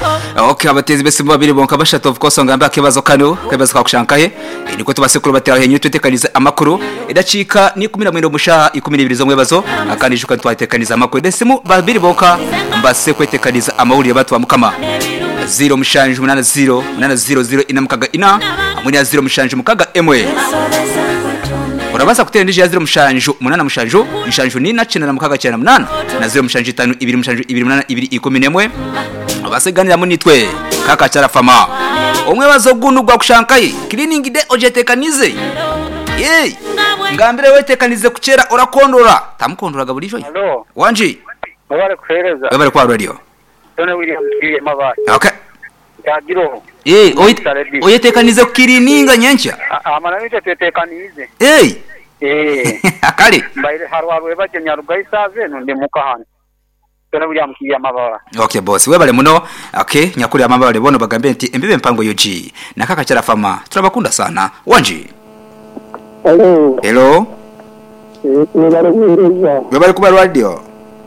okay abatezi bese mu babiri bonka bashatu of course ngamba kibazo kano kibazo kwa kushankahe niko tubasekuru batera henyu tutekaniza amakuru idacika ni 10 musha 12 zo mwebazo akanishuka twatekaniza amakuru dese mu babiri bonka mbase kwetekaniza amahuri y'abatu bamukama 0 mushanje 80 800 inamukaga ina amwe ya 0 mushanje mukaga emwe urabaza kutera ndije ya 0 mushanju 8 mushanju mushanju ni na cena na mukaga cena 8 na 0 mushanju 5 2 mushanju 2 8 2 11 abaseganira munitwe kaka charafama omwe bazogunugwa kushankaye cleaning de ojetekanize ye ngambire wetekanize kuchera urakondora tamukondoraga bulijo Halo, wanje mabare kuhereza. webale kwa radio Tone William Kiye mabare. okay Yagiro. eh oyit- oyetekanize kukirininga nyencha Amana nite tetekanize. eh Eh. akale Mbaire harwaru baje nyarugai save no ndi mukahana. Tone William Kiye mabare. okay boss webale muno okay nyakuri amamba bale bono bagambe nti embibe mpango yoji na kaka charafama turabakunda sana wanje Halo, hello nibale kuhereza webale kuba radio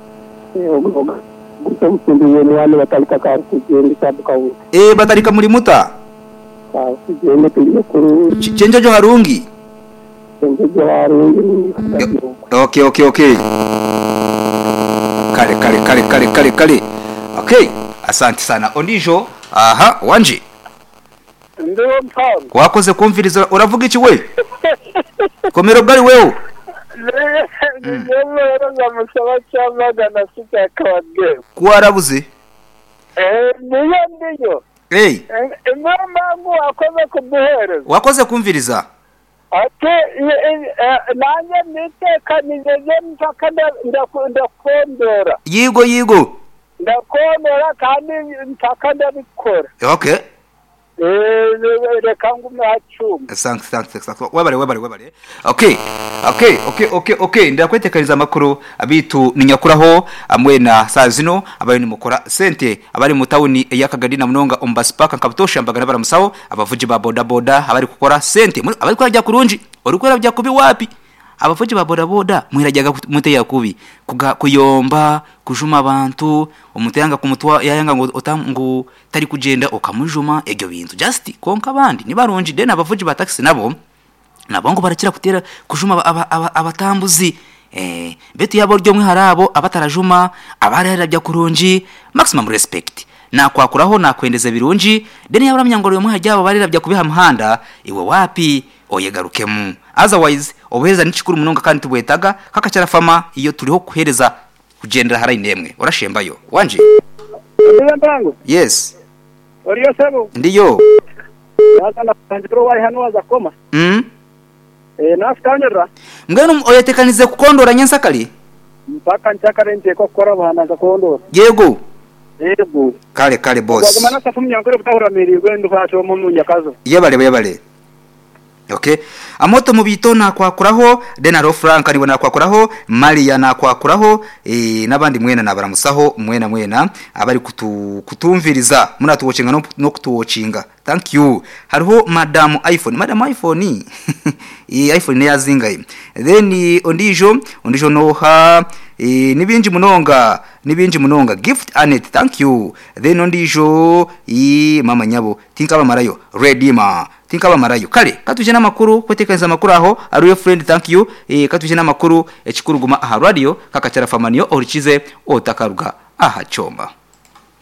gusa musimbiye ni wale batalika ka kugenda itabuka ubu eh batarika muri muta kugenda turi kuri Ch- chenjo jo harungi sengeje warungi okay okay okay kale kale kale kale kale kale okay asante sana ondijo aha wanje Ndiyo mpano. wakoze kumviriza uravuga iki we komero bwari wewe Ndiyo musaba cyamagana sita kabadde. kuwarabuze Eh, niyo ndiyo. hey Impamvu wakoze kuduhereza. wakoze kumviriza ate nanjye nitekanije mpaka nda- ndakondora yigo yigo ndakondora kandi mpaka ndabikora okay Eh, reka ngume hacuma thanks thanks thanks webale webale webale okay okay okay okay okay ndakwetekaniza amakuru abitu ninyakuraho amwe na saa zino abayo nimukora sente abari mu tawuni y'akagari na munonga ombasipaka nkabutosha mbagana baramusaho abavuji ba boda boda abari gukora sente muri- abari kurajya kurunji uri kurajya kubi wapi abavuji ba boda boda mwirajyaga muteya kubi kuga kuyomba kujuma abantu umuteyanga kumutwa yayanga ngo utangu tari kugenda ukamujuma ebyo bintu just konka abandi nibarunji dena abavuji ba taxi nabo nabo ngo barakira kutera kujuma aba- aba- aba- abatambuzi eh betu yabo ryo mwe harabo abatarajuma abararabya kurunji maximum respect nakwakuraho nakwendeza birunji deni yaburamya ngo ryo mwe hajyabo barirabya kubiha muhanda iwe wapi oyegarukemu otherwise obuheza n'ikikuru munonga kandi tubwetaga kakacara fama iyo turiho kuhereza kugendera harayi nemwe urashembayo wanje niyo ntango yes uriyo sebo ndiyo yazana kanjiro wari hano waza koma mm? eh nafitanyira mbwenu oyetekanize kukondora nyensakali mpaka nchakarenje ko kora bana gakondora yego yego kale kale boss wagumana safu mnyangore butahura mirirwe nduhacho mu munyakazo yebale yebale okay amoto mubito nakwakuraho denaro frank niwe nakwakuraho maria nakwakuraho e, n'abandi mwena nabaramusaho mwena mwena abari kutu, kutumviriza munatuwocinga no, no kutuwocinga thank you hariho madam iphone madam iphone e, iphone neyazingaye then eh, ondijo ondijo noha e, nibinji munonga nibinji munonga gift anet thank you then ondijo i mama nyabo tinkabamarayo redima tinkabamarayo kale katuje n'amakuru kwetekaniza amakuru aho ariyo friend thank you e, katuje n'amakuru ekikuruguma aha radio kakacara famaniyo orikize otakaruga aha chomba